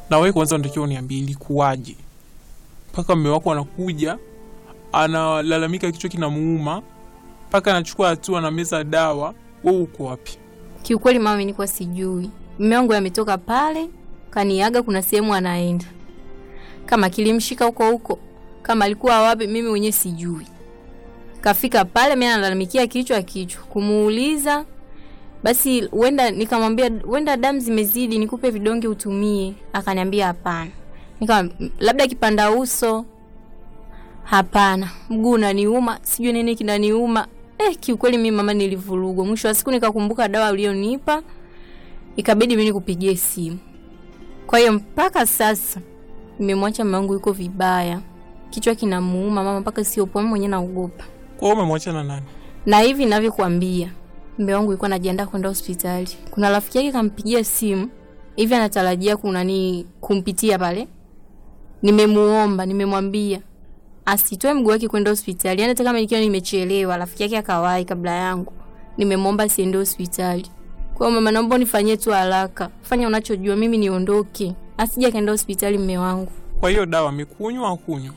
na wewe kwanza unatakiwa uniambie ilikuwaje mpaka mme wako anakuja analalamika kichwa kinamuuma mpaka anachukua hatua na meza dawa. Wewe uko wapi? Kiukweli mama, mimi nilikuwa sijui. Mume wangu ametoka pale kaniaga, kuna sehemu anaenda, kama kilimshika huko huko, kama alikuwa wapi, mimi mwenyewe sijui. Kafika pale, mimi analalamikia kichwa kichwa, kumuuliza basi, wenda nikamwambia, wenda damu zimezidi, nikupe vidonge utumie. Akaniambia hapana. Nika labda kipanda uso, hapana. Mguu unaniuma, sijui nini kinaniuma. Eh, kiukweli mimi mama nilivurugwa. Mwisho wa siku nikakumbuka dawa ulionipa, ikabidi mimi nikupigie simu. Kwa hiyo mpaka sasa nimemwacha mume wangu yuko vibaya, kichwa kinamuuma mama, mpaka sio poa, mwenyewe naogopa. Kwa hiyo umemwacha na nani? Na hivi ninavyokuambia, mume wangu yuko anajiandaa kwenda hospitali. Kuna rafiki yake kampigia simu hivi, anatarajia kuna ni kumpitia pale. Nimemuomba, nimemwambia asitoe mguu wake kwenda hospitali, yani hata kama nikiwa nimechelewa, rafiki yake akawahi kabla yangu, nimemwomba asiende hospitali. Kwa hiyo mama, naomba unifanyie tu haraka, fanya unachojua, mimi niondoke, asije akaenda hospitali mume wangu. Kwa hiyo dawa amekunywa au kunywa?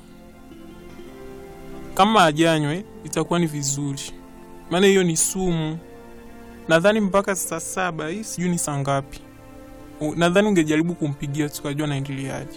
Kama ajanywe itakuwa ni vizuri, maana hiyo ni sumu. Nadhani mpaka saa saba hii, sijui ni saa ngapi. U- Nadhani ungejaribu kumpigia tukajua naendeleaje.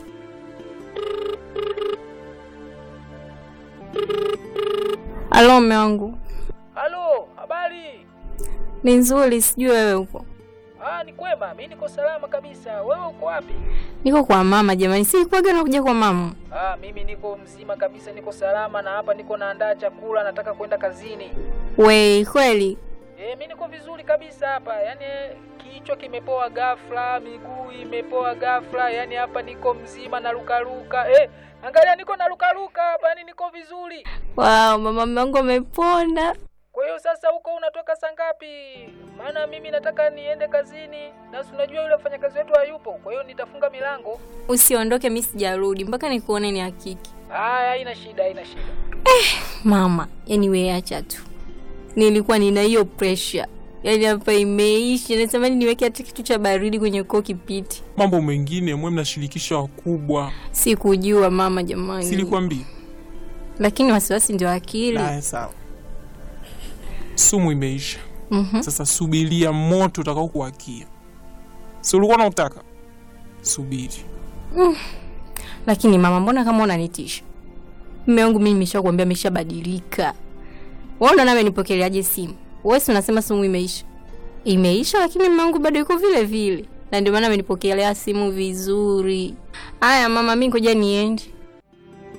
Alo mume wangu, Halo, habari? ni nzuri, sijui wewe upo. Ah, ni kwema, mi niko salama kabisa. Wewe uko wapi? Niko kwa mama jamani, si kuaga nakuja kwa mama. Ah, mimi niko mzima kabisa, niko salama na hapa niko naandaa chakula, nataka kwenda kazini. We kweli Eh, mi niko vizuri kabisa hapa. Yaani kichwa kimepoa ghafla, miguu imepoa ghafla, yaani hapa niko mzima na lukaluka. Eh, angalia niko na lukaluka hapa, yaani niko vizuri. wow, mama mume wangu amepona. Kwa hiyo sasa huko unatoka saa ngapi? Maana mimi nataka niende kazini na si unajua yule mfanyakazi wetu hayupo. Kwa hiyo nitafunga milango. Usiondoke, mi sijarudi mpaka nikuone ni hakiki. Haya, haina shida, haina shida. Mama, yani we acha tu, nilikuwa nina hiyo pressure, yani hapa imeisha. Natamani niweke hata kitu cha baridi kwenye koo kipiti. Mambo mengine mwe mnashirikisha wakubwa, Sikujua mama, jamani, silikwambia? lakini wasiwasi ndio akili. Haya, sawa. Sumu imeisha. Mhm. Sasa subiria moto utakao kuwakia. Si ulikuwa unataka? Subiri. Lakini mama, mbona kama unanitisha? Mume wangu mimi nimeshakwambia ameshabadilika. Wewe unaona amenipokeleaje simu? Wewe si unasema simu imeisha. Imeisha lakini mume wangu bado yuko vile vile. Na ndio maana amenipokelea simu vizuri. Haya mama, mimi ngoja niende.